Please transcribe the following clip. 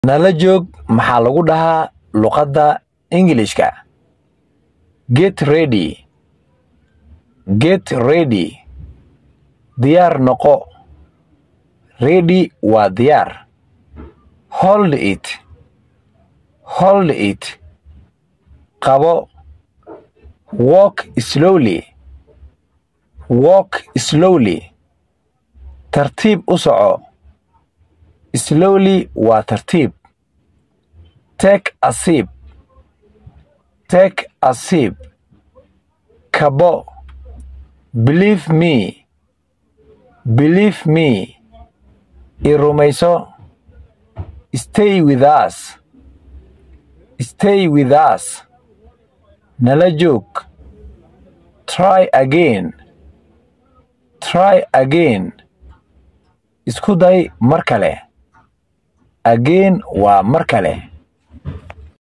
nala joog maxaa lagu dhahaa luqadda ingilishka get ready get ready diyaar noqo ready waa diyaar hold it hold it qabo walk slowly walk slowly tartiib u soco slowly waa tartiib take a sip take a sip kabo believe me believe me i rumayso stay with us stay with us nala joog try again try again isku day mar kale again waa mar kale